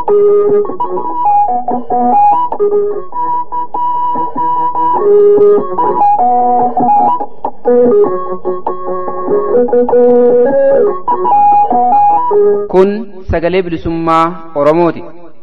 Kun sagalee bilisummaa Oromooti.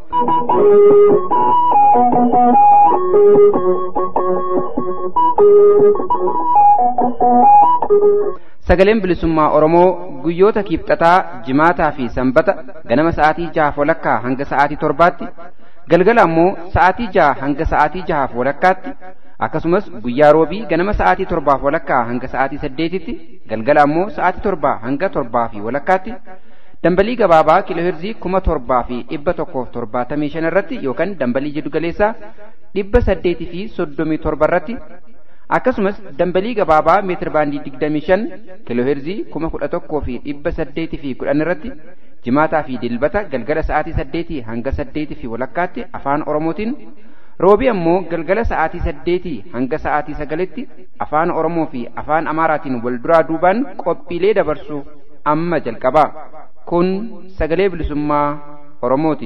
Sagaleen bilisummaa Oromoo guyyoota kiibxataa, jimaataa fi sanbata ganama sa'aatii jahaaf walakkaa hanga sa'aatii torbaatti, galgala ammoo sa'aatii jaha hanga sa'aatii jahaaf walakkaatti, akkasumas guyyaa roobii ganama sa'aatii torbaaf walakkaa hanga sa'aatii saddeetitti, galgala ammoo sa'aatii torbaa hanga torbaa fi walakkaatti, dambalii gabaabaa kiilooheerzii kuma torbaa fi dhibba tokkoof torbaatamii shan irratti yookaan dambalii jiddu galeessaa dhibba saddeetii fi soddomii torba irratti akkasumas dambalii gabaabaa meetir baandii digdamii shan kiilooheerzii kuma kudha tokkoo fi dhibba saddeetii fi kudhan irratti jimaataa fi dilbata galgala sa'aatii saddeetii hanga saddeetii fi walakkaatti afaan oromootiin roobii ammoo galgala sa'aatii saddeetii hanga sa'aatii sagalitti afaan oromoo fi afaan amaaraatiin wal duraa duubaan qophiilee dabarsu amma jalqabaa kun sagalee bilisummaa oromooti.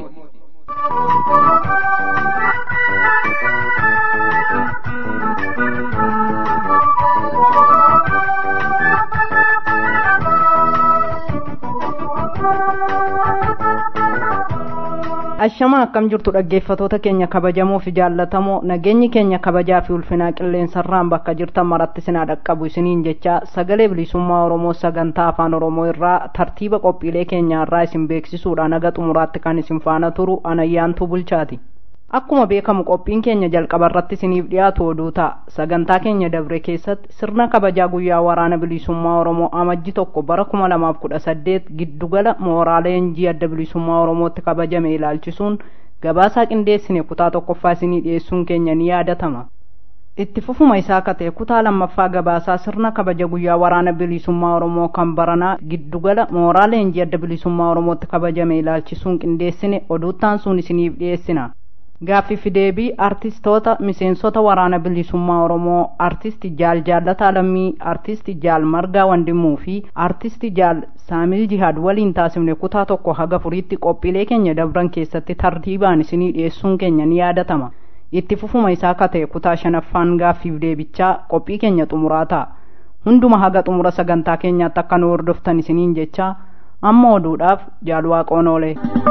Ashama akkam jirtu dhaggeeffatoota keenya kabajamoo fi jaallatamoo nageenyi keenya kabajaa fi ulfinaa qilleensarraan bakka jirtan maratti sinaa dhaqqabu isiniin jecha sagalee bilisummaa Oromoo sagantaa afaan Oromoo irraa tartiiba qophiilee keenyaarraa isin beeksisuudhaan haga xumuraatti kan isin faana turu anayyaantuu bulchaati. Akkuma beekamu qophiin keenya jalqaba irratti isiniif dhiyaatu oduu ta'a. Sagantaa keenya dabre keessatti sirna kabajaa guyyaa waraana bilisummaa Oromoo amajji tokko bara kuma lamaaf kudha saddeet giddugala mooraa leenjii adda bilisummaa Oromootti kabajame ilaalchisuun gabaasaa qindeessine kutaa tokkoffaa isinii dhiyeessuun keenya ni yaadatama. Itti fufuma isaa akka ta'e kutaa lammaffaa gabaasaa sirna kabaja guyyaa waraana bilisummaa Oromoo kan baranaa giddugala mooraa leenjii adda bilisummaa Oromootti kabajame ilaalchisuun qindeessine oduuttaan sun isiniif dhiyeessina. Gaaffii fi deebii artistoota miseensota waraana bilisummaa Oromoo artisti Jaal Jaalataa Lammii, artisti Jaal Margaa Wandimuu fi artisti Jaal Saamil Jihaad waliin taasifne kutaa tokko haga furiitti qophiilee keenya dabran keessatti tartiibaan isinii dhiyeessuun keenya ni yaadatama. Itti fufuma isaa akka ta'e kutaa shanaffaan gaaffiif deebichaa qophii keenya xumuraa ta'a. Hunduma haga xumura sagantaa keenyaatti akka nu hordoftan isiniin jecha amma oduudhaaf Jaal Waaqoon oolee.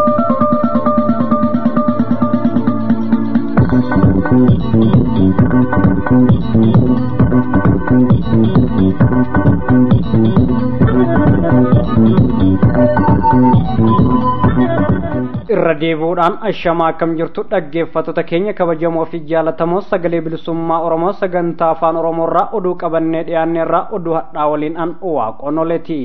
irra deebi'uudhaan ashamaa akkam jirtu dhaggeeffattoota keenya kabajamoo fi jaalatamoo sagalee bilisummaa oromoo sagantaa afaan oromoorraa oduu qabannee dhiyaanneerraa oduu hadhaa waliin an waaqonoleti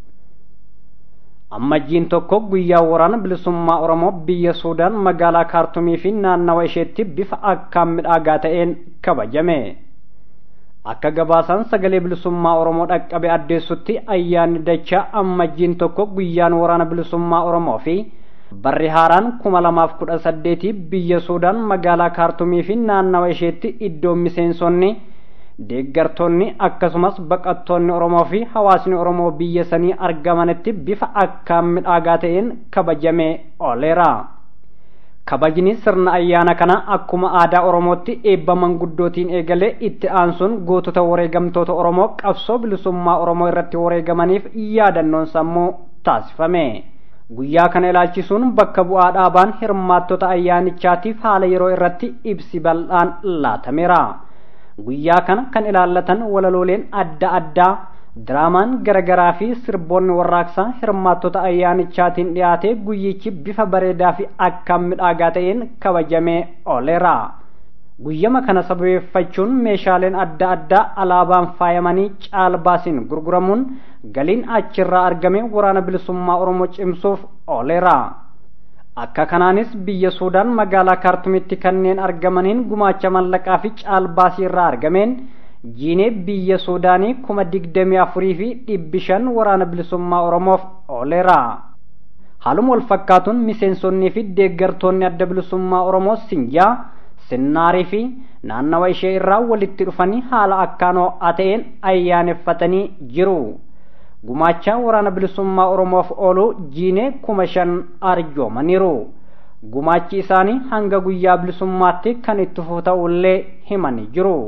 ammajjiin tokko guyyaa waraana bilisummaa oromoo biyya suudaan magaalaa kaartumii fi naannawa isheetti bifa akkaan midhaagaa ta'een kabajame akka gabaasaan sagalee bilisummaa oromoo dhaqqabe addeessutti ayyaanni dachaa ammajjiin tokko guyyaan waraana bilisummaa oromoo fi barri haaraan kuma lamaaf kudha saddeetii biyya suudaan magaalaa kaartumii fi naannawa isheetti iddoo miseensonni deeggartoonni akkasumas baqattoonni oromoo fi hawaasni oromoo biyya sanii argamanitti bifa akkaan midhaagaa ta'een kabajamee ooleera. kabajni sirna ayyaana kana akkuma aadaa oromootti eebba manguddootiin eegalee itti aansuun gootota wareegamtoota oromoo qabsoo bilisummaa oromoo irratti wareegamaniif yaadannoon sammuu taasifame. guyyaa kana ilaalchisuun bakka bu'aa dhaabaan hirmaattota ayyaanichaatiif haala yeroo irratti ibsi bal'aan laatameera guyyaa kana kan ilaallatan walalooleen adda addaa diraamaan garaagaraa fi sirboonni warraaqsaa hirmaattota ayyaanichaatiin dhiyaate guyyichi bifa bareedaa fi akkaan midhaagaa ta'een kabajamee ooleera guyyama kana sababeeffachuun meeshaaleen adda addaa alaabaan faayamanii caalbaasiin gurguramuun galiin achirraa argame waraana bilisummaa oromoo cimsuuf ooleera akka kanaanis biyya suudaan magaalaa kaartumitti kanneen argamaniin gumaacha mallaqaa fi caalbaasii irraa argameen jiinee biyya suudaanii kuma digdamii afurii fi dhibbi shan waraana bilisummaa oromoof ooleera haaluma wal fakkaatuun miseensonnii fi deeggartoonni adda bilisummaa oromoo sinjaa sinnaarii fi naannawa ishee irraa walitti dhufanii haala akkaan ho'aa ta'een ayyaaneffatanii jiru gumaacha waraana bilisummaa oromoof oolu jiinee kuma shan arjoomaniiru gumaachi isaanii hanga guyyaa bilisummaatti kan itti fufu ta'ullee himanii jiru.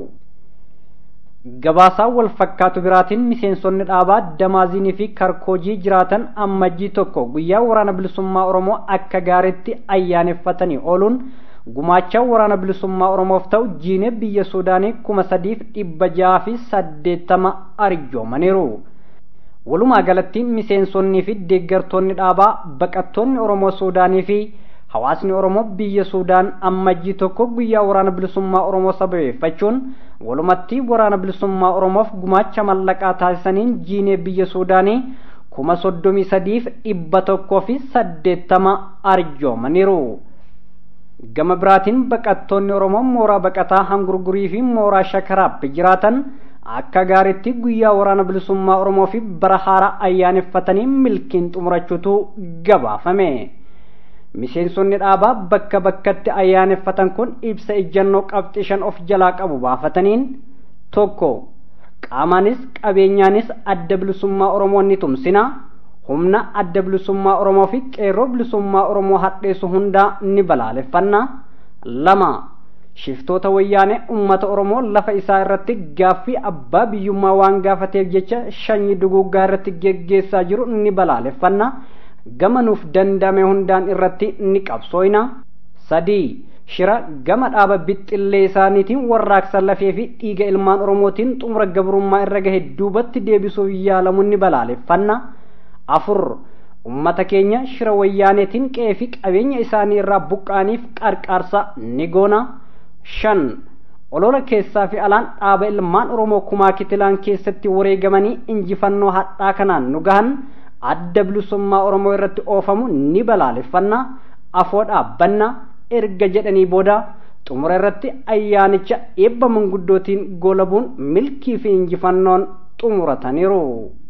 Gabaasaa wal fakkaatu biraatiin miseensonni dhaabaa Damaaziinii fi Karkoojii jiraatan ammajjii tokko guyyaa waraana bilisummaa Oromoo akka gaariitti ayyaaneffatanii ooluun gumaacha waraana bilisummaa Oromoof ta'u jiinee biyya Suudaanii kuma sadiif dhibba jaha fi saddeettama arjoomaniiru. Walumaa galatti miseensonnii fi deeggartoonni dhaabaa baqattoonni Oromoo Suudaanii fi hawaasni Oromoo biyya Suudaan ammajjii tokko guyyaa waraana bilisummaa Oromoo sababeeffachuun walumatti waraana bilisummaa Oromoof gumaacha mallaqaa taasisaniin jiinee biyya Suudaanii kuma soddomii sadiif dhibba tokkoo fi saddeettama arjoomaniiru. Gama biraatiin baqattoonni Oromoo mooraa baqataa hangurgurii fi mooraa shakaraatti jiraatan akka gaariitti guyyaa waraana bilisummaa Oromoo fi bara haaraa ayyaaneffatanii milkiin xumurachuutu gabaafame. Miseensonni dhaabaa bakka bakkatti ayyaaneffatan kun ibsa ejjannoo qabxii shan of jalaa qabu baafataniin tokko qaamaanis qabeenyaanis adda bilisummaa Oromoo ni tumsina humna adda bilisummaa Oromoo fi qeerroo bilisummaa Oromoo hadheessu hundaa ni balaaleffanna lama shiftoota wayyaanee ummata Oromoo lafa isaa irratti gaaffii abbaa biyyummaa waan gaafateef jecha shanyii duguuggaa irratti geggeessaa jiru ni balaaleffanna gama nuuf dandame hundaan irratti ni qabsooyna sadii shira gama dhaaba bixxillee isaaniitiin warraaqsa lafee fi dhiiga ilmaan oromootiin xumura gabrummaa irra gahe duubatti deebisuuf yaalamuun ni balaaleffanna afur ummata keenya shira wayyaaneetiin qe'ee fi qabeenya isaanii irraa buqqaaniif qarqaarsa ni goona shan olola keessaa fi alaan dhaaba ilmaan oromoo kumaa kitilaan keessatti wareegamanii injifannoo hadhaa kanaan nu gahan adda bilisummaa oromoo irratti oofamu ni balaaleffanna afoo dhaabbanna erga jedhanii booda xumura irratti ayyaanicha eebba manguddootiin goolabuun milkii fi injifannoon xumurataniiru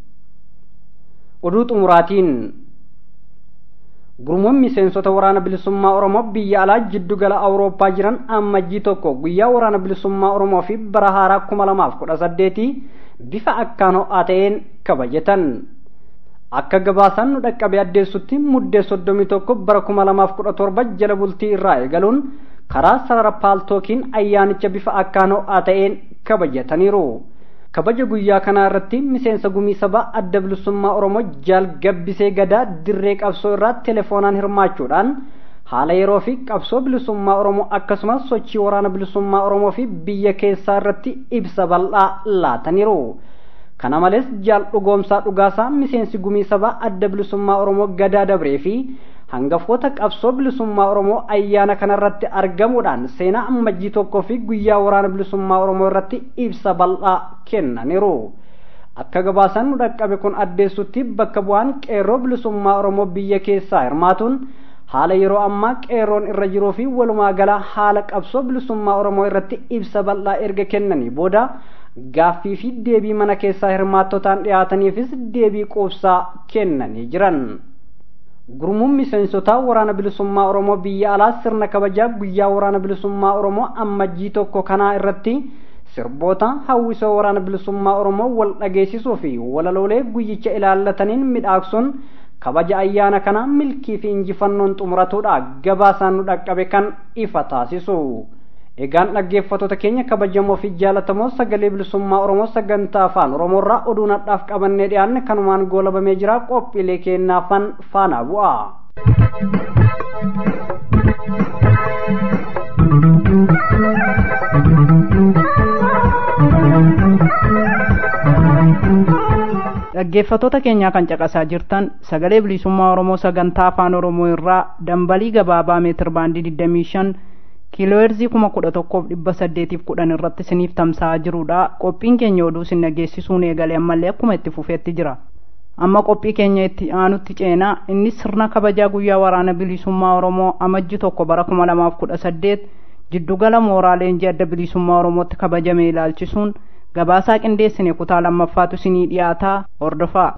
oduu xumuraatiin gurmuun miseensota waraana bilisummaa oromoo biyya alaa jiddugala awurooppaa jiran ammajjii tokko guyyaa waraana bilisummaa oromoo fi bara haaraa kuma lamaaf kudha saddeetii bifa akkaan ho'aa ta'een kabajatan akka gabaasaan nu dhaqqabe addeessutti muddee soddomii tokko bara kuma lamaaf kudha torba jala bultii irraa eegaluun karaa sarara paaltookiin ayyaanicha bifa akkaan ho'aa ta'een kabajataniiru. kabaja guyyaa kanaa irratti miseensa gumii sabaa adda bilisummaa oromoo jaal gabbisee gadaa dirree qabsoo irraa telefoonaan hirmaachuudhaan haala yeroo fi qabsoo bilisummaa oromoo akkasumas sochii waraana bilisummaa oromoo fi biyya keessaa irratti ibsa bal'aa laataniiru. kana malees jaal dhugoomsaa dhugaasaa miseensi gumii sabaa adda bilisummaa oromoo gadaa dabree fi hangafoota qabsoo bilisummaa oromoo ayyaana kanarratti argamuudhaan seenaa ammajjii tokkoo fi guyyaa waraana bilisummaa oromoo irratti ibsa bal'aa kennaniiru akka gabaasaan nu dhaqqabe kun addeessutti bakka bu'aan qeerroo bilisummaa oromoo biyya keessaa hirmaatuun haala yeroo ammaa qeerroon irra jiruu fi walumaa gala haala qabsoo bilisummaa oromoo irratti ibsa bal'aa erga kennanii booda gaaffii fi deebii mana keessaa hirmaattotaan dhiyaataniifis deebii quubsaa kennanii jiran. gurmuun miseensotaa waraana bilisummaa oromoo biyya alaa sirna kabajaa guyyaa waraana bilisummaa oromoo ammajjii tokko kanaa irratti sirboota hawwisoo waraana bilisummaa oromoo wal dhageessisuu fi walaloolee guyyicha ilaallataniin midhaagsuun kabaja ayyaana kana milkii fi injifannoon xumuratuudha gabaasaan nu dhaqqabe kan ifa taasisu. egaan dhaggeeffattoota keenya kabajamoo fi jaalatamoo sagalee bilisummaa oromoo sagantaa afaan oromoorraa oduu nadhaaf qabannee dhiyaanne kanumaan goolabamee jira qophiilee kennaafan faana bu'a. dhaggeeffattoota keenyaa kan caqasaa jirtan sagalee bilisummaa oromoo sagantaa afaan oromoo irraa dambalii gabaabaa meetir baandii 25 kiilooherzii kuma kudha tokkoof dhibba saddeetiif kudhan irratti isiniif tamsa'aa jirudha qophiin keenya oduu isin dhageessisuun eegale ammallee akkuma itti fufeetti jira amma qophii keenya itti aanutti ceenaa innis sirna kabajaa guyyaa waraana bilisummaa oromoo amajji tokko bara kuma lamaaf kudha saddeet jiddugala mooraa leenjii adda bilisummaa oromootti kabajame ilaalchisuun gabaasaa qindeessine kutaa lammaffaatu isinii dhiyaataa hordofaa.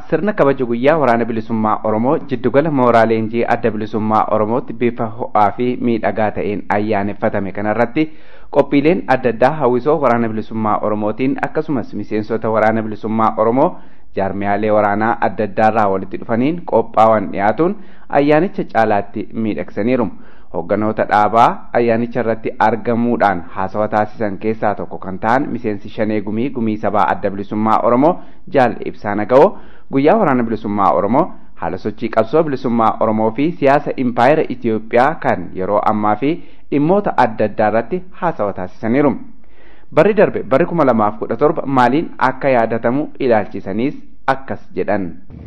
sirna kabaja guyyaa waraana bilisummaa oromoo jiddugala mooraa leenjii adda bilisummaa oromootti bifa ho'aa fi miidhagaa ta'een ayyaaneffatame kanarratti qophiileen adda addaa hawwisoo waraana bilisummaa oromootiin akkasumas miseensota waraana bilisummaa oromoo jaarmiyaalee waraanaa adda addaarraa walitti dhufaniin qophaa'an dhiyaatuun ayyaanicha caalaatti miidhagsaniiru. Hoogganoota dhaabaa ayyaanicha irratti argamuudhaan haasawa taasisan keessaa tokko kan ta'an miseensi shanee gumii gumii sabaa adda bilisummaa oromoo jaal ibsaa naga'oo guyyaa waraana bilisummaa oromoo haala sochii qabsoo bilisummaa oromoo fi siyaasa impaayera Itiyoophiyaa kan yeroo ammaa fi dhimmoota adda addaa irratti haasawa taasisaniiru. Barri darbe barri kuma lamaaf kudha torba maaliin akka yaadatamu ilaalchisaniis akkas jedhan.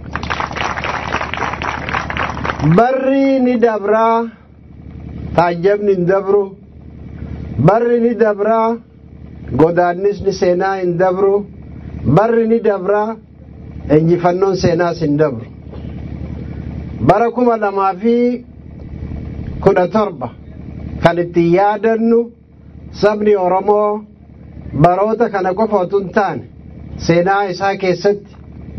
Barri ni dabraa taajjabni hin dabru. Barri ni dabraa godaannisni seenaa hin dabru. Barri ni dabraa injifannoon seenaas hin dabru. Bara kuma lamaa fi kudha torba kan ittiin yaadannu sabni Oromoo baroota kana qofa otoo hin taane seenaa isaa keessatti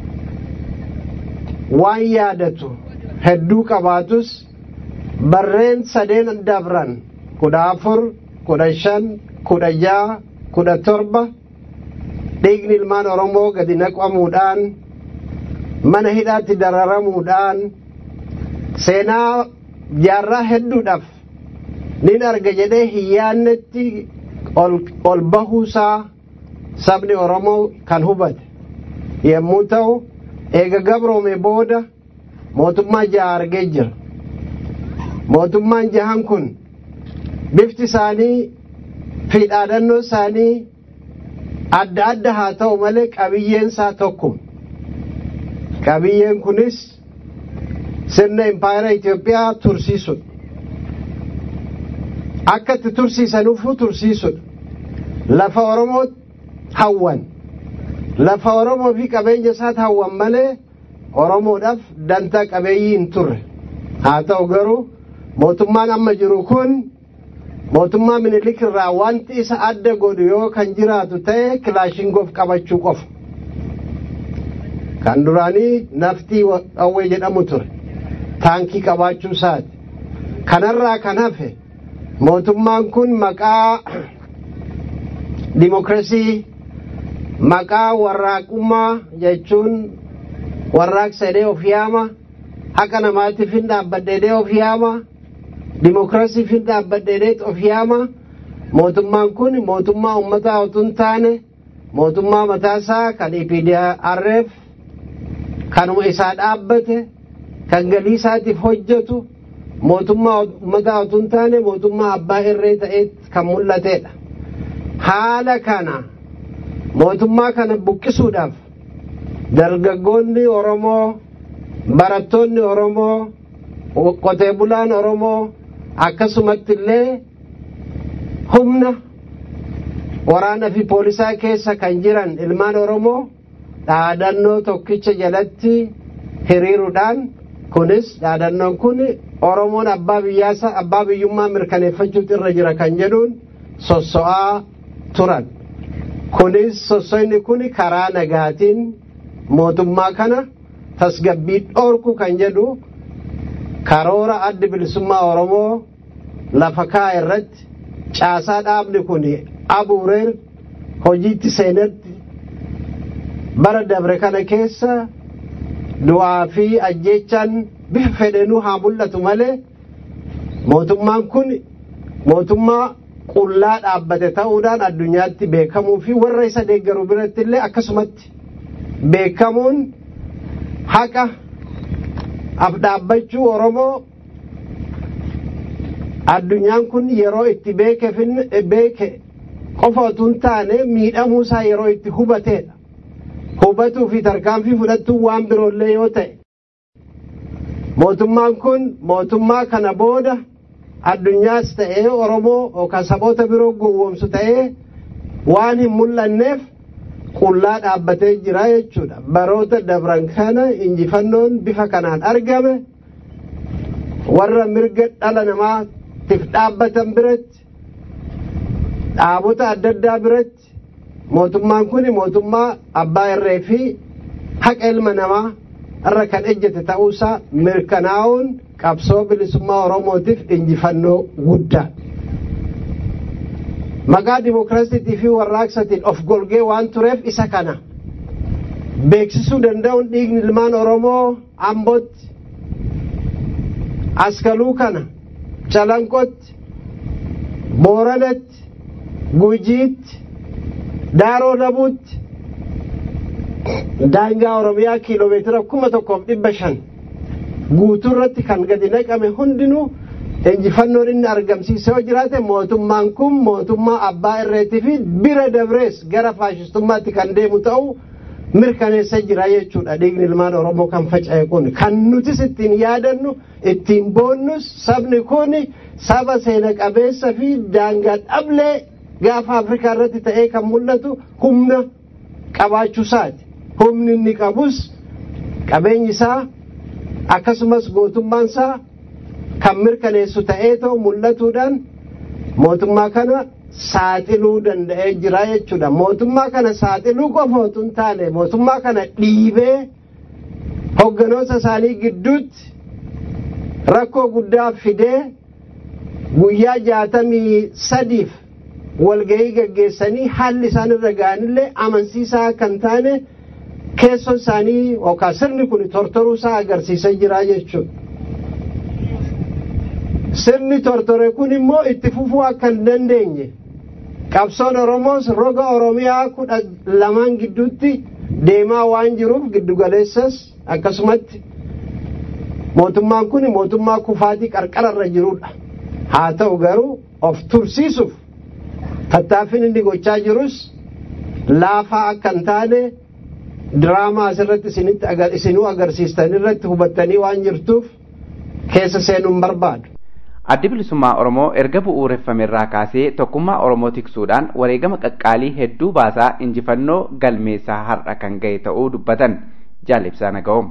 waan yaadatu hedduu qabaatus barreen sadeen dabran kudha afur kudha shan kudha jaha kudha torba dhiigni ilmaan Oromoo gadi naqamuudhaan mana hidhaatti dararamuudhaan seenaa jaarraa hedduudhaaf nin arga jedhee hin yaannetti ol bahuusaa sabni Oromoo kan hubate yommuu ta'u eega gabroome booda mootummaa jaha argee jira. Mootummaan jahan kun bifti isaanii fi dhaadannoo isaanii adda adda haa ta'u malee qabiyyeen isaa tokkuma. Qabiyyeen kunis sirna impaayera Itoophiyaa tursiisudha. Akka itti tursiisanuufuu tursiisudha. Lafa Oromoo hawwan. Lafa Oromoo fi qabeenya isaati hawwan malee Oromoodhaaf dantaa qabeeyyii hin turre. Haa ta'u garuu mootummaan amma jiru kun mootummaa minilik irraa wanti isa adda godhu yoo kan jiraatu ta'e kilaashingoof qabachuu qofa. Kan duraanii naftii dhawwee jedhamu ture. Taankii qabaachuu isaati. Kanarraa kan hafe mootummaan kun maqaa dimokiraasii maqaa warraaqummaa jechuun warraaqsa jedhee of yaama haqa namaatiif hin dhaabbadhe of yaama dimokiraasiif hin dhaabbadhe of yaama mootummaan kun mootummaa uummataa otoo hin taane mootummaa mataasaa kan EPDRF kanuma isaa dhaabbate kan galii isaatiif hojjetu mootummaa uummataa otoo hin taane mootummaa abbaa irree ta'ee kan mul'atedha. Haala kana mootummaa kana buqqisuudhaaf dargaggoonni Oromoo barattoonni Oromoo qotee bulaan Oromoo akkasumatti illee humna waraana fi poolisaa keessa kan jiran ilmaan Oromoo dhaadannoo tokkicha jalatti hiriiruudhaan kunis dhaadannoon kun Oromoon abbaa biyyaasa abbaa biyyummaa mirkaneeffachuutu irra jira kan jedhuun sosso'aa turan. Kunis sosso'inni kun karaa nagaatiin mootummaa kana tasgabbii dhoorku kan jedhu karoora addi bilisummaa Oromoo lafa kaa irratti caasaa dhaabni kun abuureen hojiitti seenetti bara dabre kana keessa du'aa fi ajjeechaan bifa fedhenuu haa mul'atu malee mootummaan kun mootummaa qullaa dhaabbate ta'uudhaan addunyaatti beekamuu fi warra isa deeggaru biratti illee akkasumatti beekamuun haqa af dhaabbachuu Oromoo addunyaan kun yeroo itti beeke qofa otoo hin taane miidhamuusaa yeroo itti hubateedha. Hubatuu fi tarkaanfii fudhachuun waan biroollee yoo ta'e. Mootummaan kun mootummaa kana booda addunyaas ta'ee Oromoo yookaan saboota biroo gowwoomsu ta'ee waan hin mul'anneef qullaa dhaabbatee jira jechuudha. Baroota dabran kana injifannoon bifa kanaan argame warra mirga dhala namaatiif dhaabbatan biratti dhaabota adda addaa biratti mootummaan kun mootummaa abbaa irree fi haqa ilma namaa irra kan ejjete ta'uusaa mirkanaa'uun qabsoo bilisummaa oromootiif injifannoo guddaa maqaa dimookiraasiitii fi warraaqsatiin of golgee waan tureef isa kana beeksisuu danda'uun dhiigni ilmaan oromoo ambootti askaluu kana calanqotti booranatti gujiitti daaroo labuutti daangaa oromiyaa kiiloomeetira kuma tokkoof dhibba shan guutuu irratti kan gadi naqame hundinuu injifannoon inni argamsiise yoo jiraate mootummaan kun mootummaa abbaa irreetii fi bira dabrees gara faashistummaatti kan deemu ta'uu mirkaneessa jira jechuudha dhiigni ilmaan oromoo kan faca'e kun kan nutis ittiin yaadannu ittiin boonnus sabni kun saba seena qabeessa fi daangaa dhablee gaafa afrikaa irratti ta'ee kan mul'atu humna qabaachuusaati humni inni qabus qabeenyi isaa akkasumas gootummaan isaa kan mirkaneessu ta'ee ta'u mul'atuudhaan mootummaa kana saaxiluu danda'ee jira jechuudha mootummaa kana saaxiluu qofa otoo hin taane mootummaa kana dhiibee hogganoota isaanii gidduutti rakkoo guddaa fidee guyyaa jaatamii sadiif walgahii gaggeessanii haalli isaan irra ga'anillee amansiisaa kan taane keessoon isaanii yookaan sirni kun tortoruu isaa agarsiisaa jira jechuudha. Sirni tortore kun immoo itti fufuu akka hin dandeenye qabsoon Oromoos roga Oromiyaa kudha lamaan gidduutti deemaa waan jiruuf giddugaleessas akkasumatti mootummaan kun mootummaa kufaatii qarqararra jirudha. Haa ta'u garuu of tursiisuuf tattaaffiin inni gochaa jirus laafaa akka hin taane diraamaa asirratti isinitti isinuu agarsiistan irratti hubattanii waan jirtuuf keessa seenuun barbaadu. Addi bilisummaa Oromoo erga bu'uureffame irraa kaasee tokkummaa Oromoo tiksuudhaan wareegama qaqqaalii hedduu baasaa injifannoo galmeessaa har'a kan ga'e ta'uu dubbatan jaalibsaa naga'oom.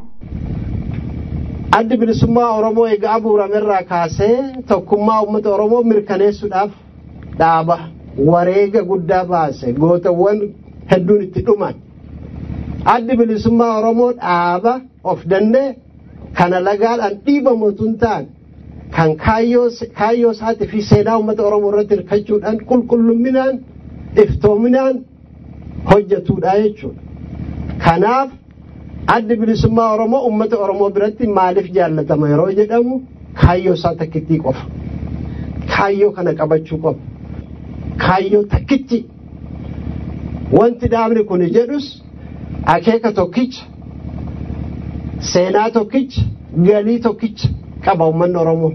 Addi bilisummaa Oromoo egaa bu'uurame irraa kaasee tokkummaa uummata Oromoo mirkaneessuudhaaf dhaaba wareega guddaa baase gootawwan hedduun itti dhuman. Addi bilisummaa Oromoo dhaaba of danda'e kana lagaadhaan dhiibamu otoo hin taane kan kaayyoo isaatii fi seenaa uummata Oromoo irratti hirkachuudhaan qulqullumminaan iftoominaan hojjetudha jechuudha. Kanaaf addi bilisummaa Oromoo uummata Oromoo biratti maaliif jaallatama yeroo jedhamu kaayyoo isaa takkittii qofa. Kaayyoo kana qabachuu qofa. Kaayyoo takkichi wanti dhaabni kun jedhus akeeka tokkicha seenaa tokkicha galii tokkicha qaba uummanni Oromoo.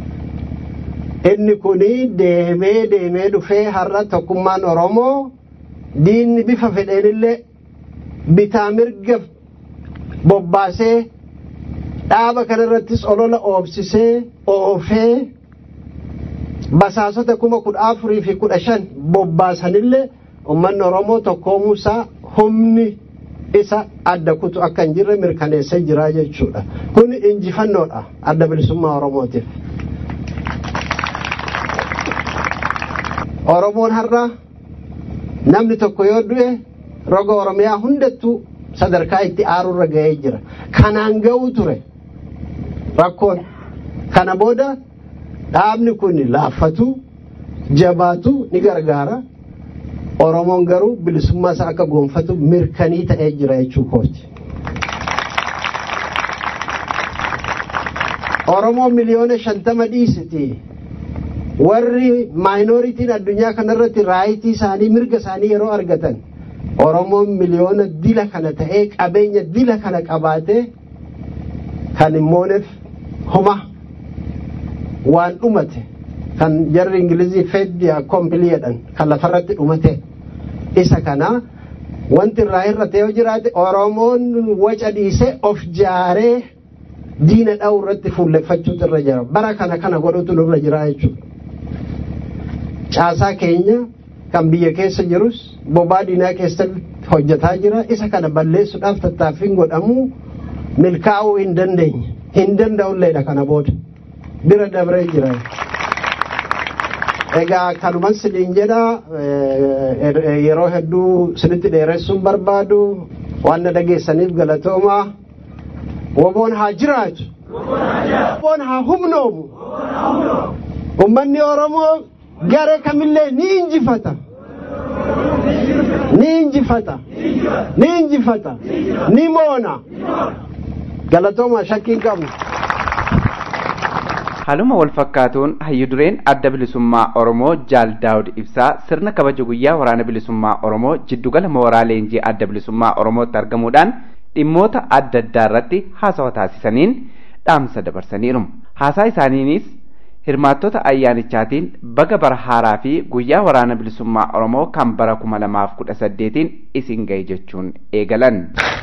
Inni kuni deemee deemee dhufee har'a tokkummaan Oromoo diinni bifa fedheenillee bitaa mirga bobbaasee dhaaba kanarrattis olola oobsisee oofee basaasota kuma kudha afurii fi kudha shan bobbaasanillee uummanni Oromoo tokkoomuusaa humni isa adda kutu akka hin jirre mirkaneessee jira jechuudha. Kun injifannoodha adda bilisummaa Oromootiif. Oromoon har'a namni tokko yoo du'e roga Oromiyaa hundattuu sadarkaa itti aaruurra ga'ee jira. Kanaan ga'uu ture rakkoon. Kana booda dhaabni kun laaffatu jabaatu ni gargaara. Oromoon garuu bilisummaa isaa akka gonfatu mirkanii ta'ee jira jechuu kooti. Oromoo miliyoona shantama dhiisiti. Warri maayinooritiin addunyaa kanarratti raayitii isaanii mirga isaanii yeroo argatan Oromoon miliyoona dila kana ta'ee qabeenya dila kana qabaatee kan immooneef homa waan dhumate kan jarri ingilizii feddi koompiliidhaan kan lafarratti dhumate isa kana wanti irraa hir'ate yoo jiraate oromoon waca dhiisee of jaaree diina dha'u irratti fuulleffachuutu irra jira bara kana kana godhutu nurra jira jechuudha. Caasaa keenya kan biyya keessa jirus bobaa diinaa keessatti hojjetaa jira isa kana balleessuudhaaf tattaaffiin godhamu milkaa'uu hin dandeenye hin danda'ulleedha kana booda bira dabree jira. Egaa kanuman siniin jedha yeroo hedduu sinitti dheeressuun barbaadu waan na dhageessaniif galatooma woboon haa jiraatu woboon haa humnoomu ummanni oromoo garee kamillee ni injifata ni injifata ni injifata ni moona galatooma shakkiin qabnu Haaluma wal fakkaatuun hayyudureen adda bilisummaa Oromoo Jaal Daawud Ibsaa sirna kabaja guyyaa waraana bilisummaa Oromoo jiddugala mooraa leenjii adda bilisummaa Oromootti argamuudhaan dhimmoota adda addaa irratti haasawa taasisaniin dhaamsa dabarsaniiru. Haasaa isaaniinis hirmaattota ayyaanichaatiin baga bara haaraa fi guyyaa waraana bilisummaa Oromoo kan bara kuma lamaaf kudha saddeetiin isin gahe jechuun eegalan.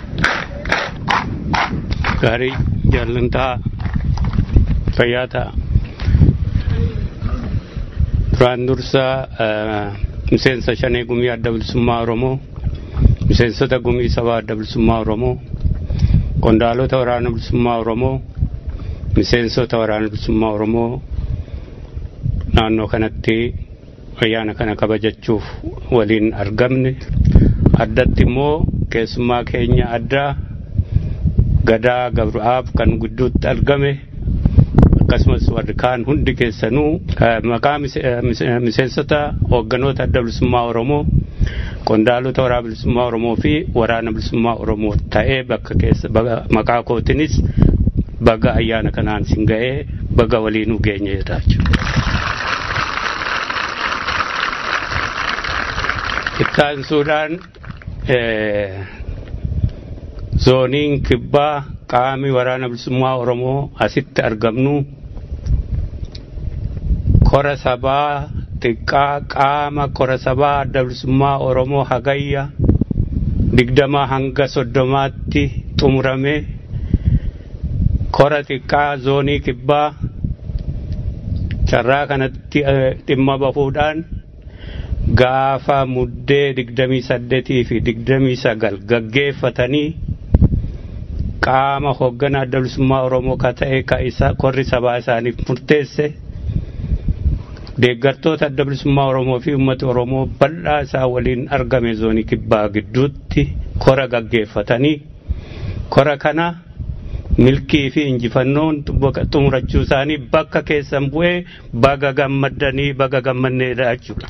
Gaarii jaallantaa fayyaa ta'a. Duraan dursa miseensa shanee gumii adda bilisummaa Oromoo, miseensota gumii sabaa adda bilisummaa Oromoo, qondaalota waraana bilisummaa Oromoo, miseensota waraana bilisummaa Oromoo naannoo kanatti ayyaana kana kabajachuuf waliin argamne. Addatti immoo keessummaa keenya addaa gadaa gabru'aaf kan gidduutti argame. akkasumas warri kaan hundi keessanuu maqaa miseensota hoogganoota adda bilisummaa Oromoo qondaalota waraana bilisummaa Oromoo fi waraana bilisummaa Oromoo ta'ee bakka keessa maqaa kootinis baga ayyaana kanaan sin ga'ee baga waliinuu geenye jechuudha. Ittaansuudhaan zooniin kibbaa qaami waraana bilisummaa Oromoo asitti argamnu kora sabaa xiqqaa qaama kora sabaa adda bilisummaa Oromoo hagayya digdama hanga soddomaatti xumurame kora xiqqaa zoonii kibbaa carraa kanatti dhimma bahuudhaan gaafa muddee digdamii saddeetii fi digdamii sagal gaggeeffatanii qaama hoogganaa adda bilisummaa Oromoo ka ta'e ka isa korri sabaa isaaniif murteesse deeggartoota adda bilisummaa Oromoo fi uummata Oromoo bal'aa isaa waliin argame zoonii kibbaa gidduutti kora gaggeeffatanii kora kana milkii fi injifannoon xumurachuu isaanii bakka keessan bu'ee baga gammaddanii baga gammanneedha jechuudha.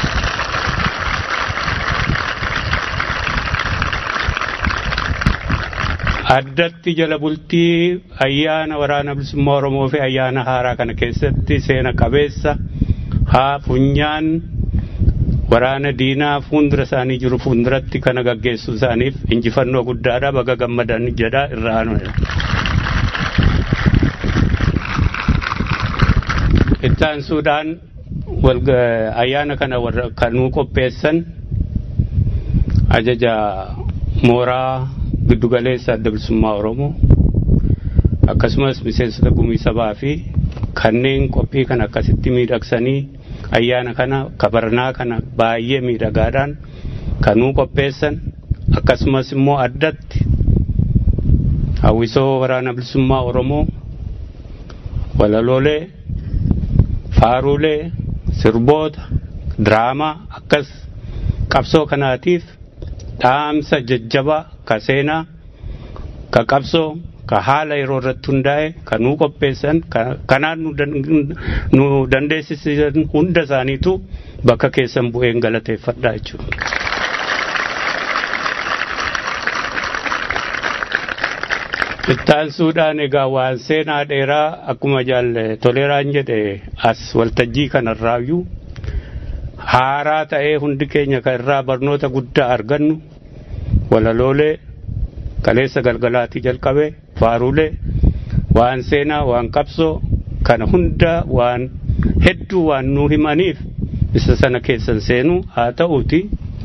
addatti jala bultii ayyaana waraana bilisummaa Oromoo fi ayyaana haaraa kana keessatti seena qabeessa haa funyaan waraana diinaa fuuldura isaanii jiru fuulduratti kana gaggeessuu isaaniif injifannoo guddaadha baga gammadan jedha irra aanu. Ittaansuudhaan ayyaana kana kanuu qopheessan ajaja mooraa giddugaleessa adda bilisummaa Oromoo akkasumas miseensota gumii sabaa fi kanneen qophii kana akkasitti miidhagsanii ayyaana kana kabarnaa kana baay'ee miidhagaadhaan kanuu qopheessan akkasumas immoo addatti hawwisoo waraana bilisummaa Oromoo walaloolee faaruulee sirboota diraamaa akkas qabsoo kanaatiif dhaamsa jajjabaa ka seenaa ka qabsoo ka haala yeroo irratti hundaa'e ka nuu qopheessan kanaan nu dandeessisan hunda isaaniitu bakka keessan bu'een galateeffadha jechuudha. Ittaansuudhaan egaa waan seenaa dheeraa akkuma jaalle toleraan jedhe as waltajjii kanarraayyuu haaraa ta'ee hundi keenya kan irraa barnoota guddaa argannu walaloolee kaleessa galgalaatii jalqabee faaruulee waan seenaa waan qabsoo kana hunda waan hedduu waan nuu himaniif isa sana keessan seenu haa ta'uuti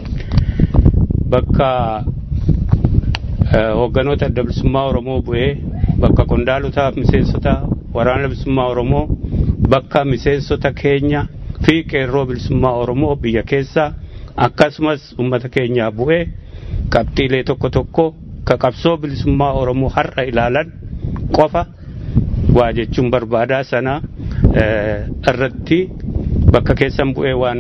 bakka hoogganoota adda bilisummaa Oromoo bu'ee bakka qondaalotaaf miseensota waraana bilisummaa Oromoo bakka miseensota keenya fi qeerroo bilisummaa Oromoo biyya keessaa akkasumas uummata keenyaa bu'ee qabxiilee tokko tokko ka qabsoo bilisummaa Oromoo har'a ilaalan qofa waa jechuun barbaadaa sana irratti bakka keessan bu'ee waan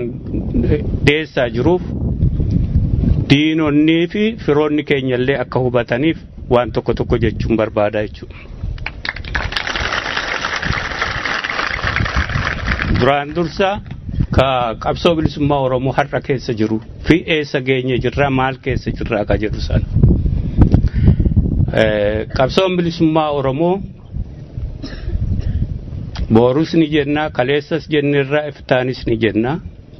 dhiyeessaa jiruuf diinonnii fi firoonni keenyallee akka hubataniif waan tokko tokko jechuun barbaada jechuudha. Duraan dursa ka qabsoo bilisummaa Oromoo har'a keessa jiru fi eessa geenye jirra maal keessa jirra ka jedhu sana. Qabsoon bilisummaa Oromoo boorus ni jenna kaleessas jennirra iftaanis ni jenna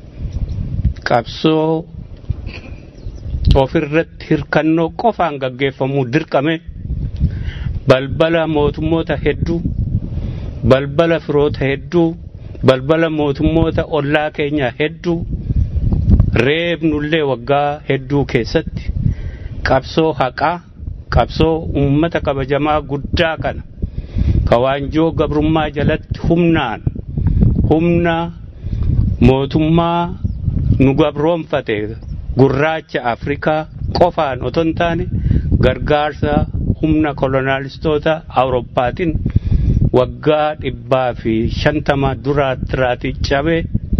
qabsoo ofirratti hirkannoo qofaan gaggeeffamuu dirqame balbala mootummoota hedduu balbala firoota hedduu balbala mootummoota ollaa keenya hedduu reebnullee waggaa hedduu keessatti qabsoo haqaa qabsoo ummata kabajamaa guddaa kana kawaanjoo gabrummaa jalatti humnaan humna mootummaa nu gabroonfate gurraacha afrikaa qofaan otoo hin taane gargaarsa humna kolonaalistoota awurooppaatiin waggaa dhibbaa fi shantama duraatti cabee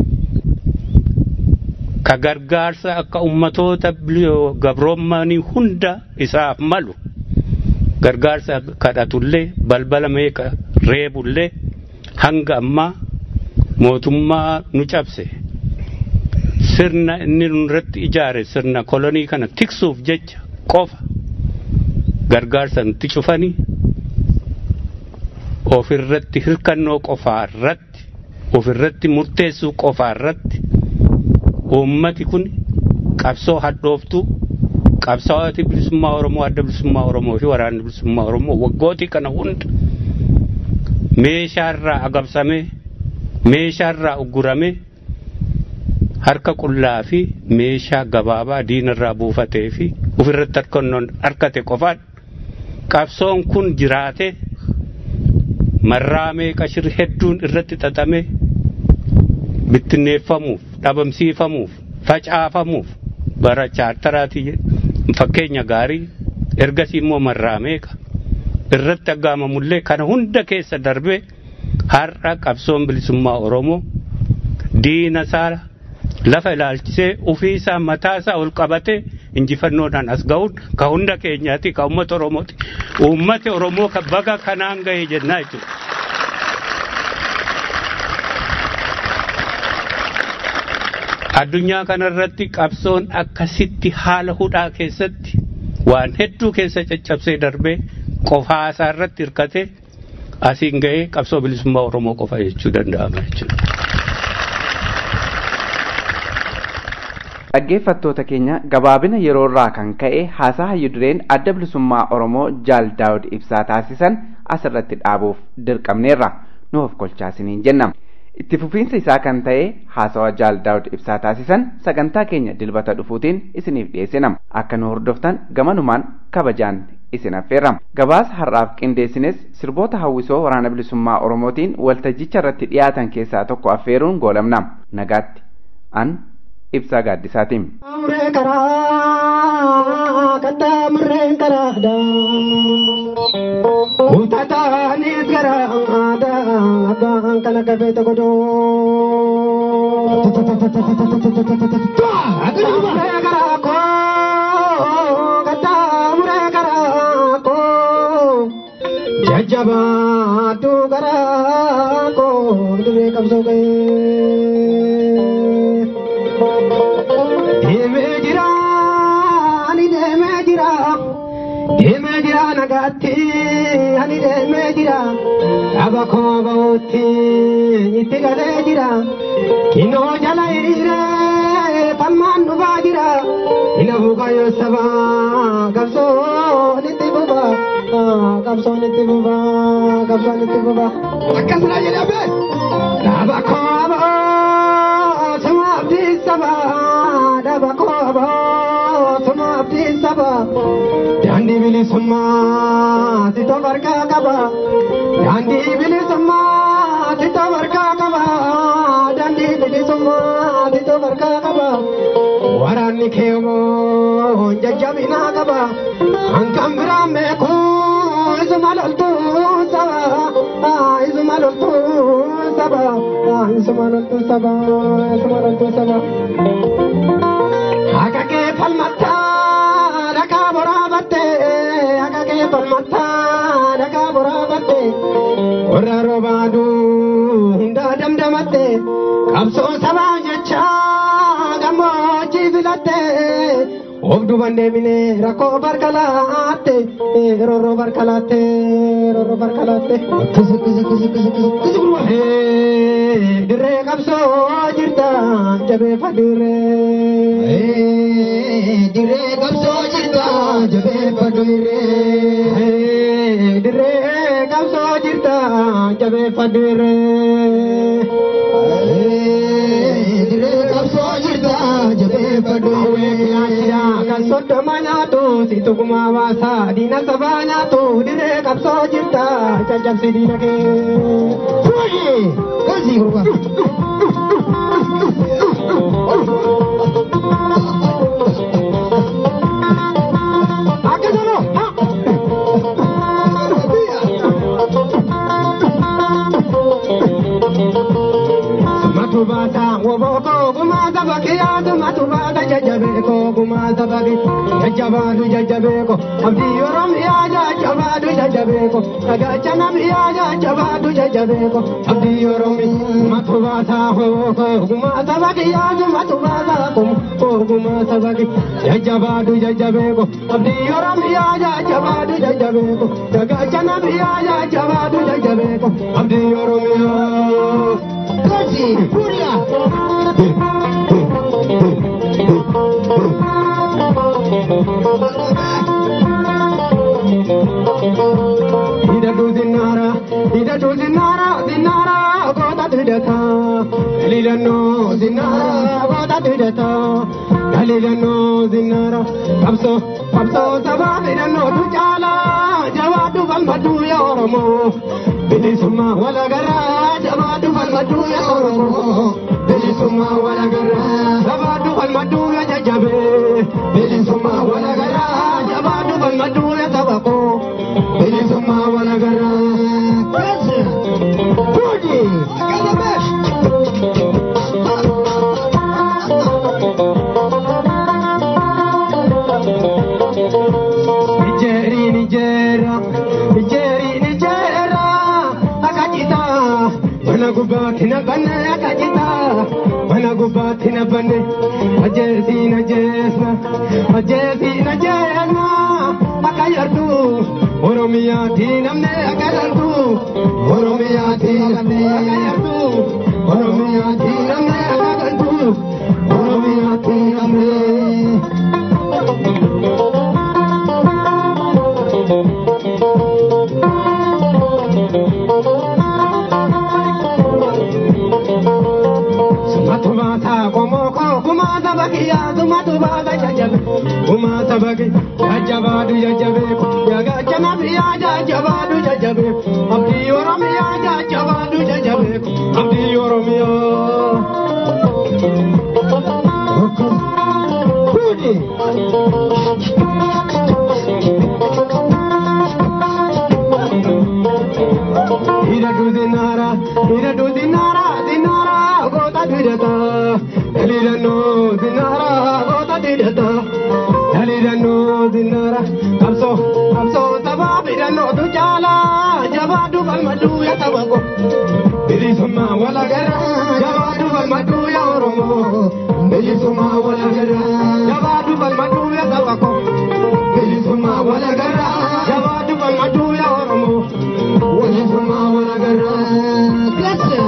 ka gargaarsa akka ummatoota gabroomanii hunda isaaf malu gargaarsa kadhatullee balbala meeqa reebullee hanga ammaa mootummaa nu cabse sirna inni nurratti ijaare sirna kolonii kana tiksuuf jecha qofa gargaarsa nutti cufanii ofirratti hirkannoo qofaa irratti ofirratti murteessuu qofaa irratti uummati kun qabsoo hadhooftuu qabsaa'ooti bilisummaa Oromoo adda bilisummaa Oromoo fi waraanni bilisummaa Oromoo waggootii kana hunda meeshaarraa agabsamee meeshaarraa ugguramee harka qullaa fi meeshaa gabaabaa diinarraa buufatee fi ofirratti harkannoon harkate qofaan qabsoon kun jiraate marraa meeqa shirri hedduun irratti xaxame bittinneeffamuuf dhabamsiifamuuf facaafamuuf bara chaartaraatii fakkeenya gaarii ergasii immoo marraa meeqa irratti aggaamamullee kana hunda keessa darbee har'a qabsoon bilisummaa Oromoo diina isaa lafa ilaalchisee ofii isaa mataa isaa ol qabatee injifannoodhaan as ga'uun ka hunda keenyaati ka uummata Oromooti. Uummati Oromoo ka baga kanaan ga'e jennaa jechuudha. Addunyaa kanarratti qabsoon akkasitti haala hudhaa keessatti waan hedduu keessa caccabsee darbee qofaa isaa irratti hirkatee asiin ga'ee qabsoo bilisummaa Oromoo qofa jechuu danda'ama jechuudha. Dhaggeeffattoota keenya gabaabina yeroo irraa kan ka'e haasaa hayyudureen adda bilisummaa Oromoo Jaal Daawud ibsaa taasisan asirratti dhaabuuf dirqamneerra nu of kolchaasiniin jenna. Itti fufiinsa isaa kan ta'e haasawa Jaal Daawud ibsaa taasisan sagantaa keenya dilbata dhufuutiin isiniif dhiyeessinam. Akka nu hordoftan gamanumaan kabajaan isin affeerram. Gabaasa har'aaf qindeessines sirboota hawwisoo waraana bilisummaa Oromootiin waltajjicha irratti dhiyaatan keessaa tokko affeeruun goolamna. Nagaatti. An ibsaa gaaddisaatiin. Muree karaa kattaa mureen karaadha. Utataanis garaadha abbaan kana gafeeta godoo. Muree karaa koo kattaa muree karaa koo jajjabaadhu garaa koo dirree qabsoo ga'ee. Deemee jira ani deemee jira deemee jira nagaatti ani deemee jira dhaba koo ba'uutti itti galee jira kinoo jala hiriiree falmaan dhufaa jira ina buukayyoo sabaa qabsoon itti fufa qabsoon itti fufa qabsoon itti fufa akkasuma jedhamee dhaba koo ba'oo suma abdii sabaa dhaba koo ba'oo suma abdii sabaa daandii bilisummaa titoo margaa qaba daandii bilisummaa titoo margaa qaba daandii bilisummaa titoo margaa qaba waraanni keemoo jajjabinaa qaba hankan biraan beeku isuma loltuu saba isuma loltuu saba isuma loltuu saba isuma loltuu saba haqa kee falmattaa dhagaa boraabatte haqa kee gara roobaaduu hundaa damdamatte qabsoo sabaa jecha gammoojjii filatte of duban deebine rakkoo barkalaatte rorroo barkalaatte rorroo barkalaatte kisi kisi kisi kisi kisi kisi gurwa dirree qabsoo jirta jabeeffadhirree dirree qabsoo jirta jabeeffadhirree dirree qabsoo jirta jabeeffadhirree dirree qabsoo jirta jabeeffadhirree kan soddoma nyaatu si tukumaa baasa diina sabaa nyaatu dirree qabsoo jirta caccabsi diina kee. Kasi gurba. Akkasuma. Matubata woboko gumata bakiyatu matubata jajabeko gumata baki jajabadu jajabeko abdi oromiya jajabadu jajabeko agachana miya jajabadu jajabeko abdi oromi matubata woboko gumata bakiyatu matubata kum gumata baki jajabadu jajabeko abdi oromiya jajabadu jajabeko agachana miya jajabadu jajabeko abdi oromiya Così, furia! Hidatu zinara, hidatu zinara, zinara, goota hidhata. Daliilannoo zinara, goota hidhata. Daliilannoo zinara, qabsoo, qabsoo sabaa hidhannoo tu caala. Jawaatu falmatu yaa Oromoo. Bilisummaa walagaraa, jawaatu falmatu yaa Oromoo. Bilisummaa walagaraa, jawaatu falmatu yaa jajjabee. Bilisummaa walagaraa, jawaatu falmatu yaa sabaqoo. Bilisummaa walagaraa. Kaasa. Kuni. Akkasumas. Nigeria, Nigeria, Nigeria, Nigeria, akajita, mana gubati na bane akajita, mana gubati na bane, ajesi na jesna, ajesi na jesna, akayardu, Oromia ti namne akayardu, Oromia ti namne akayardu, Oromia ti namne akayardu, Oromia ti namne. Sumatubata komoko kumata bakiya sumatubata jajabe kumata baki jajabadu jajabe yaga janabiya jajabadu jajabe abdi oromiya jajabadu jajabe abdi oromiya Kudi Hidatu dinara, hidatu dinara, dinara, gota didata. Dalilano dinara, gota didata. Dalilano dinara, kamso, kamso sabab idano tu jala, jabadu falmadu ya tabako. Bilisuma wala gara, jabadu falmadu ya oromo. Bilisuma wala gara, jabadu falmadu ya tabako. Bilisuma wala gara, jabadu falmadu ya oromo. Bilisuma wala gara. Kasa.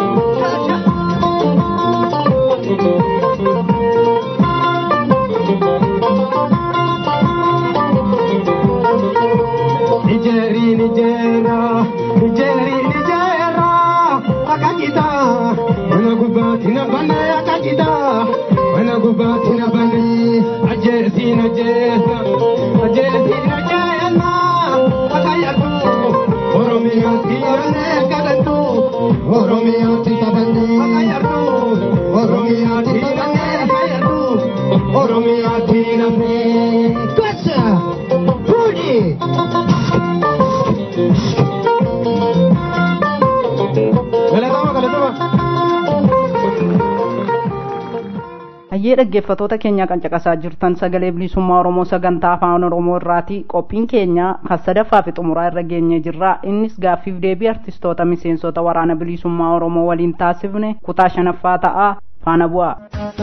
Nigeri, Nigeria, Nigeri, Nigeria, akajita, mana gubati na bane akajita, mana gubati na bane, ajesi na jesa, ajesi na jesa, akayatu, Oromia tirane kadantu, Oromia tirane akayatu, Oromia tirane akayatu, Oromia tirane kasa, pudi. Galatama, galatama. hayyee dhaggeeffatoota keenya kan caqasaa jirtan sagalee bilisummaa oromoo sagantaa afaan oromoo irraati qophiin keenya kan sadaffaa fi xumuraa irra geenye jirra innis gaaffiif deebii artistoota miseensota waraana bilisummaa oromoo waliin taasifne kutaa shanaffaa ta'a faana bu'a.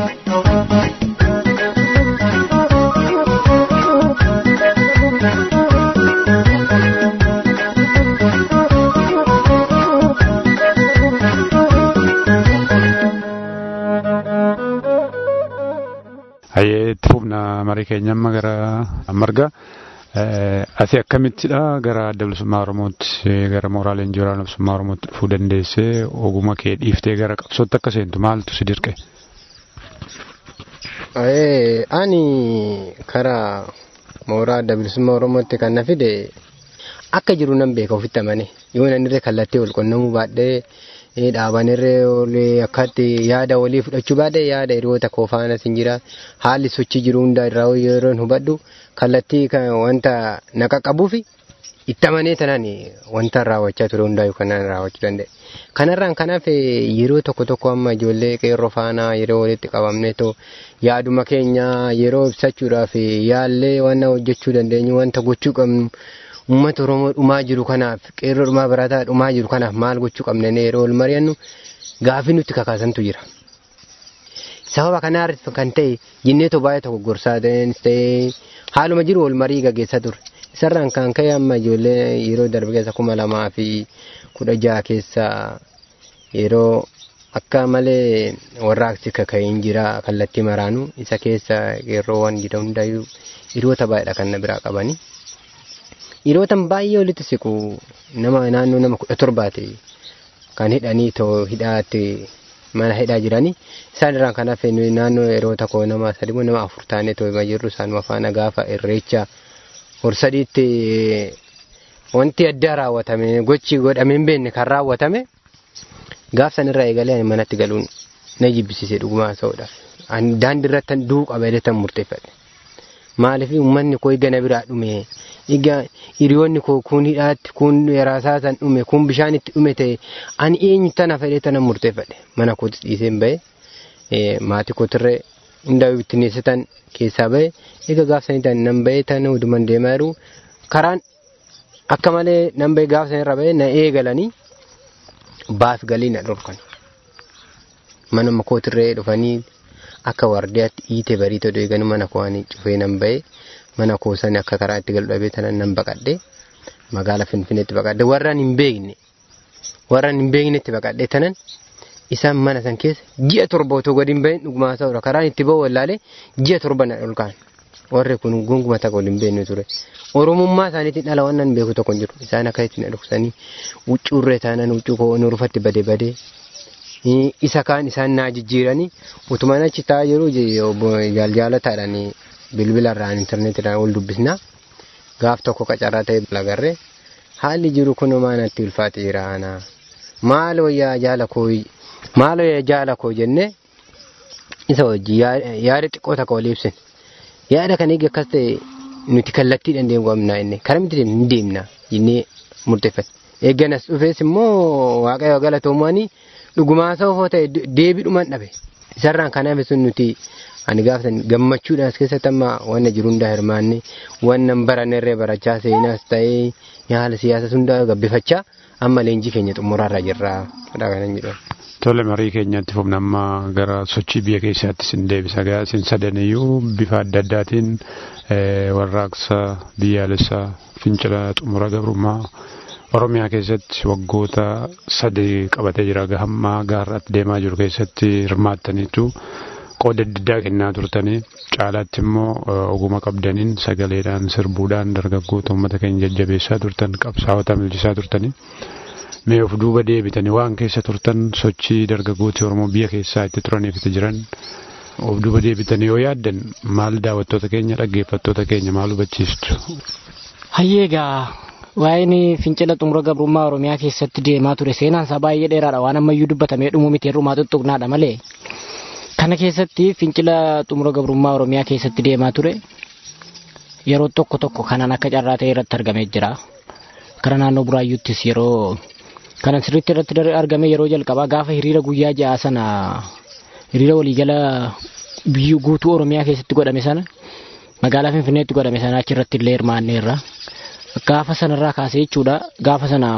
Hayyee itti fufna marii keenya amma gara marga. Ati akkamittidha gara adda bilisummaa Oromootti gara mooraalee leenjii waraana bilisummaa Oromootti dhufuu dandeessee oguma kee dhiiftee gara qabsootti akka seentu maaltu si dirqe? Ani karaa mooraa adda bilisummaa Oromootti kan na fide akka jiru nan beeka ofitti amane yoo nan irree kallattii wal qunnamuu baadhee dhaabanirree olee akkatti yaada walii fudhachuu baadhee yaada hiriyoota koo faana sin jira haalli sochii jiru hundaa irraa yeroo hubadhu kallattii wanta na qaqqabuufi itti amanee tanaan wanta raawwachaa ture hundaa kan raawwachuu danda'e. Kanarraan kanaaf yeroo tokko tokko amma ijoollee qeerroo faana yeroo walitti qabamne too yaaduma keenya yeroo ibsachuudhaaf yaallee wanta hojjechuu dandeenyu wanta gochuu qabnu uummata Oromoo dhumaa jiru kanaaf qeerroo dhumaa barataa dhumaa jiru kanaaf maal gochuu qabna yeroo wal mari'annu gaafii nutti kakaasantu jira. Sababa kanaarratti kan ta'e jennee too baay'ee tokko gorsaa ta'ee haaluma jiru wal marii gaggeessaa ture. Isarraan kan ka'e amma ijoollee yeroo darbe keessa kuma lamaa fi kudha jaha keessa yeroo akka malee warraaqsi kaka'een jira kallattii maraanu isa keessa qeerroowwan jira hundayyuu hiriyoota baay'eedha kan na biraa qabani. Hiriyootan baay'ee walitti siqu nama naannoo nama kudha torbaati kan hidhanii too hidhaatti mana hidhaa jiranii isaan irraan kan hafe naannoo yeroo tokko nama sadimoo nama afur taanee too jirru isaanuma faana gaafa irreecha horsadiitti wanti addaa raawwatame gochi godhamee hin beekne kan raawwatame gaaf sanirraa eegalee manatti galuun na jibbisiise dhugumaa ta'uudhaaf. Daandii irratti du'uu qabeelee tan murteeffadhe. Maaliif uummanni koo eega na biraa dhume egaa hiriyoonni koo kun hidhaatti kun yaraasaa san dhume kun bishaan itti dhume ta'e ani eenyu tana fedhee tana murteeffadhe mana kootis dhiisee hin bahe maatii kootirree hundaa bittinneessatan keessaa bahe egaa gaaf saniitaan nan bahe tan huduman deemaa jiru karaan akka malee nan bahe gaaf sanirra bahe na eegalanii baaf galii na dhorkan mana kootirree dhufanii akka wardiyaatti hiite bariitoo deeganu mana koowanii cufee nan bahe mana koosanii akka karaa itti galu dhabee tanan nan baqadhe magaala finfinneetti baqadhe warraan hin beekne warraan hin beeknetti baqadhe tanan isaan mana san keessa ji'a torba otoo gadi hin bahin dhugumaa ta'udha karaan itti bahu wallaalee ji'a torba na dhulkaan warri kun gunguma takka waliin beekne ture oromummaa isaaniitiin dhala waan nan beeku tokko hin jiru isaan akka itti na dhuksanii huccuurree taanan huccuu koo nurfatti badee badee isa kaan isaan naa jijjiiranii utumaan achi taa'aa jiru jaaljalataadhaan bilbilarraan intarneetiidhaan wal dubbisna gaaf tokko qacarraa ta'e lagarree haalli jiru kun maanatti ulfaate jira ana maal wayyaa jaala koo maal wayyaa jaala koo jenne isa wajji yaada xiqqoo takka wal ibsin yaada kan eegi akkas ta'e nuti kallattii dandeenyu qabnaa inni kara miti hin deemna jennee murteeffate eegganas dhufees immoo waaqayyo galatoomaanii dhugumaa sa'oo ta'e deebiidhumaan dhabe isarraan kanaaf sun nuti ani gaafatan gammachuudhaan as keessatti amma wanna jiru hundaa hirmaanne wanna barannerree barachaa seenaas ta'ee haala siyaasa hundaa gabbifachaa amma leenjii keenya xumuraarra jirra dha kanan jedhu. Tole marii keenyatti fufna amma gara sochii biyya keessaatti sin deebisa gaa sin sadaniyyuu bifa adda addaatiin warraaqsa biyyaalessaa fincila xumura gabrummaa Oromiyaa keessatti waggoota sadii qabatee jira hamma gaarratti deemaa jiru keessatti hirmaattaniitu qooda addaa kennaa turtanii caalaatti immoo oguma qabdaniin sagaleedhaan sirbuudhaan dargaggoota uummata keenya jajjabeessaa turtan qabsaa'ota milchisaa turtanii mee of duuba deebitanii waan keessa turtan sochii dargaggooti Oromoo biyya keessaa itti turaniif itti jiran of duuba deebitanii yoo yaaddan maal daawwattoota keenya dhaggeeffattoota keenya maal hubachiistu. Hayyeegaa waa'een fincila xumura gabrummaa Oromiyaa keessatti deemaa ture seenaan isaa baay'ee dheeraadha waan ammayyuu dubbatamee dhumuu miti hir'umaa tuttuqnaadha malee. Kana keessatti fincila xumura gabrummaa Oromiyaa keessatti deemaa ture yeroo tokko tokko kanan akka carraa ta'e irratti argamee jira. Kana naannoo buraayyuuttis yeroo kanan sirriitti irratti argame yeroo jalqabaa gaafa hiriira guyyaa ja'a sana hiriira waliigala biyya guutuu Oromiyaa keessatti godhame sana magaalaa Finfinneetti godhame sana achirratti illee hirmaanneerra. Gaafa sanarraa kaasee jechuudha gaafa sana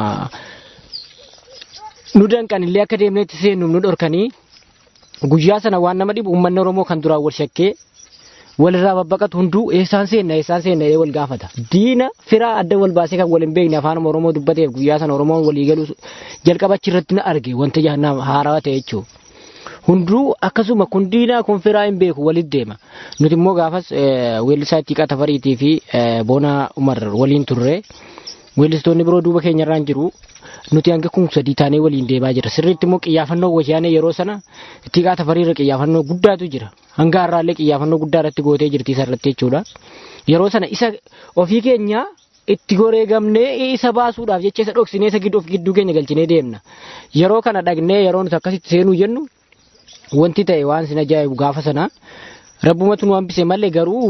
nu danqan illee akka deemneetti seennu nu dhorkanii guyyaa sana waan nama dhibu uummanni Oromoo kan duraan wal shakkee walirraa babbaqatu hunduu eessaan seenna eessaan seenna ee wal gaafata. Diina firaa adda wal baasee kan wal hin beekne afaan Oromoo dubbateef guyyaa sana Oromoon walii galuu jalqaba achirratti na arge wanta jahannama haarawaa ta'e jechuudha. Hunduu akkasuma kun diinaa kun firaa hin beeku walitti deema. Nuti immoo gaafas weellisaa Ittiiqaa Tafariitii fi Boonaa Umar waliin turre. Weellistoonni biroo duuba keenyarraan jiru. Nuti hanga kun sadii taanee waliin deemaa jira. Sirriitti immoo qiyyaafannoo wayyaanee yeroo sana Ittiiqaa Tafariirra qiyyaafannoo guddaatu jira. Hanga har'aallee qiyyaafannoo guddaa irratti gootee jirti isarratti jechuudha. Yeroo sana isa ofii keenya itti goreegamnee isa baasuudhaaf jecha isa dhoksinee isa gidduu keenya galchinee deemna. Yeroo kana dhagnee yeroo nuti akkasitti seenuu jennu wanti ta'e waan sin ajaa'ibu gaafa sana rabbumatu nu hambise malee garuu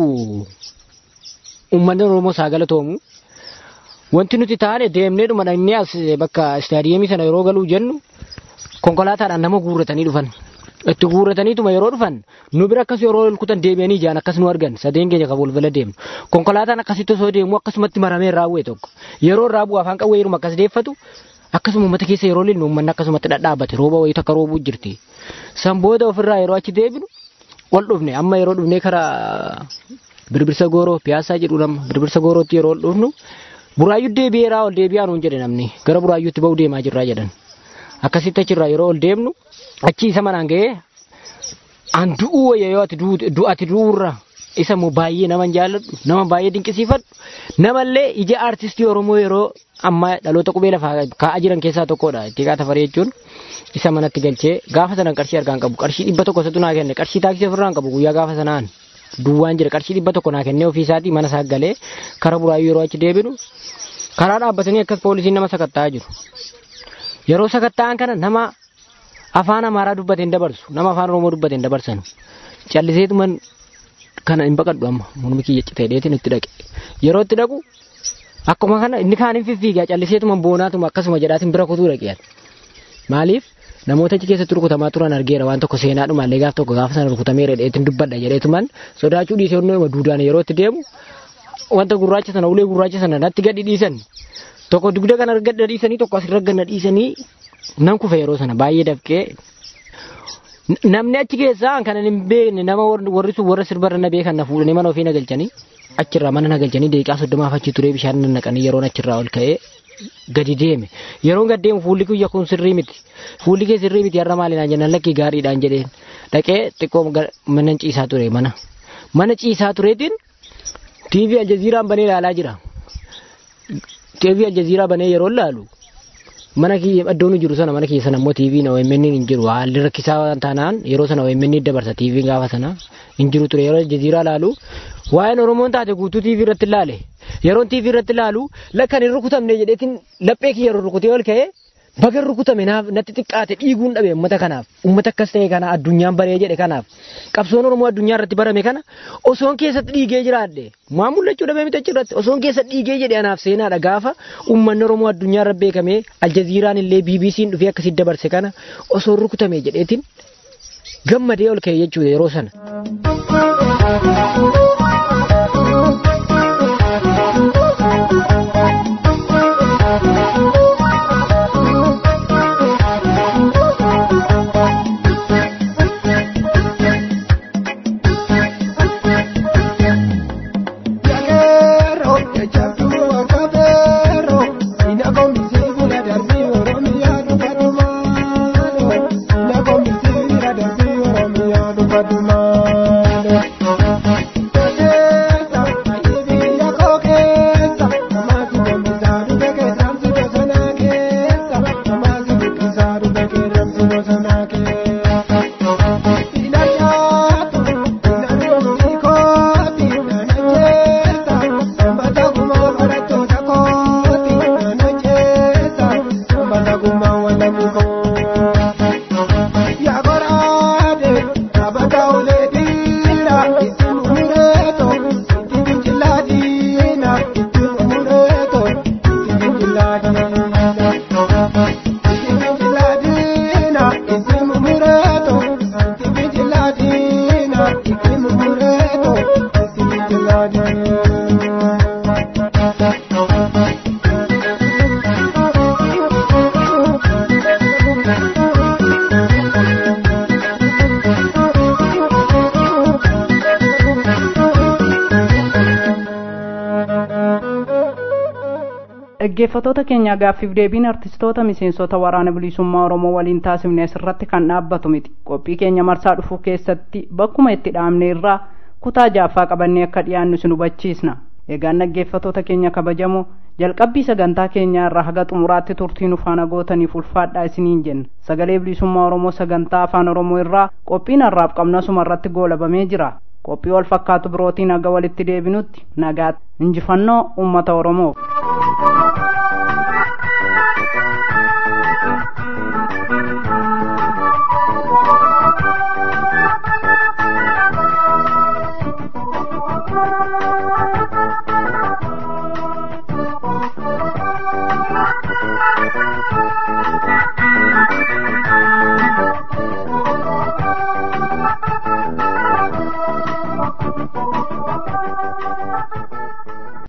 uummanni Oromoo saa galatoomu. Wanti nuti taane deemnee dhuma dhagnee as bakka istaadiyeemii sana yeroo galuu jennu konkolaataadhaan nama guurratanii dhufan. Itti guurrataniituma yeroo dhufan nu bira akkas yeroo kutan deebi'anii ijaan akkas nu argan sadeen keenya kan walbala deemnu. Konkolaataan akkasitti osoo deemu akkasumatti maramee irraa bu'e tokko. Yeroo irraa bu'u afaan qawwee yeruma akkas deeffatu akkasuma uummata keessa yeroo lillu uummanni akkasumatti dhadhaabate rooba wayii takka roobuu jirti. San booda ofirraa yeroo achi deebinu ol dhufne amma yeroo dhufnee karaa birbirsa gooroo piyaasaa jedhu nama birbirsa goorootti yeroo ol dhufnu buraayyuu deebi'eeraa ol deebi'aa nuun jedhe namni gara buraayyuutti ba'uu deemaa jirraa jedhan. Akkasitti achirraa yeroo ol deemnu achi isa manaan ga'ee an du'uu wayya yoo ati du'ati du'uurra isa immoo baay'ee nama jaalladhu nama baay'ee dinqisiifadhu namallee ija aartistii Oromoo yeroo amma dhaloota qubee lafaa kaa'aa jiran keessaa tokkodha Ittiiqaa Tafarii jechuun isa manatti galchee gaafa sanan qarshii argaan qabu qarshii dhibba tokko isatu naa kenne qarshii taaksii ofirraan qabu guyyaa gaafa sanaan duwwaan jira qarshii dhibba tokko naa kennee ofii isaatii mana isaa galee kara buraayyuu yeroo achi deebinu karaa dhaabbatanii akkas poolisiin nama sakatta'aa jiru yeroo sakatta'an kana nama afaan amaaraa dubbate hin dabarsu nama afaan oromoo dubbate hin dabarsanu calliseetuman kana hin baqadhu amma mormi kiyya citee dheetiin itti dhaqe yeroo itti dhaqu akkuma kana inni kaan hin fiffiigaa calliseetuman boonaatuma akkasuma jedhaatiin bira kutuu dhaqeera maaliif namoota achi keessatti rukutamaa turan argeera waan tokko seenaadhuma illee gaaf tokko gaafa sana rukutameera dheetiin dubbadha jedheetuman sodaachuu dhiisee onnoo duudaan yeroo itti deemu wanta gurraacha sana ulee gurraacha sana natti gadi dhiisan tokko dugda kana gadi dhiisanii tokko asirra gadi dhiisanii nan kufe yeroo sana baay'ee dafqee namni achi keessaa kan hin beekne nama warri sun warra sirbarra na beekan na fuudhanii mana ofii na galchanii achirraa mana na galchanii deeqaa soddomaaf achi turee bishaan na naqanii yeroon achirraa ol ka'ee gadi deeme yeroon gad deemu fuulli kiyya kun sirrii miti fuulli kee sirrii miti har'a maali naan jennaan lakkii gaariidhaan jedheen dhaqee xiqqoo mana ciisaa ture mana mana ciisaa tureetiin TV Aljaziiraan banee ilaalaa jira. TV Aljaziiraa banee yeroo ilaalu mana kiyya iddoon jiru sana mana kiyya sana immoo TV na OMN hin jiru haalli rakkisaa waan taanaan yeroo sana OMN dabarsa TV gaafa sana hin jiru ture yeroo Aljaziiraa ilaalu waa'een Oromoon taate guutuu TV irratti ilaale yeroon TV irratti ilaalu lakkan hin rukutamne jedheetiin laphee kiyya yeroo rukutee ol ka'ee baga rukutame naaf natti xiqqaate dhiiguun dhabe uummata kanaaf uummata akkas ta'e kana addunyaan baree jedhe kanaaf qabsoon oromoo addunyaa irratti barame kana osoon keessatti dhiigee jiraadhe maa mul'achuu dhabe miti achirratti osoon keessatti dhiigee jedhe anaaf seenaadha gaafa uummanni oromoo addunyaa irra beekame aljaziiraan illee BBC'n dhufee akkasitti dabarse kana osoon rukutame jedheetiin gammadee ol ka'e jechuudha yeroo sana. dhaggeeffatoota keenya gaaffiif deebiin artistoota miseensota waraana bilisummaa oromoo waliin taasifne asirratti kan dhaabbatu miti qophii keenya marsaa dhufuu keessatti bakkuma itti dhaabne irraa kutaa jaaffaa qabannee akka dhiyaannu sin hubachiisna eegaan dhaggeeffatoota keenya kabajamoo jalqabbii sagantaa keenyaa irraa haga xumuraatti turtii nu faana gootaniif ulfaadhaa isiniin jenna sagalee bilisummaa oromoo sagantaa afaan oromoo irraa qophiin harraaf qabnasuma irratti goolabamee jira qophii wal fakkaatu birootiin haga walitti deebinutti nagaatti injifannoo ummata oromoof Thank you.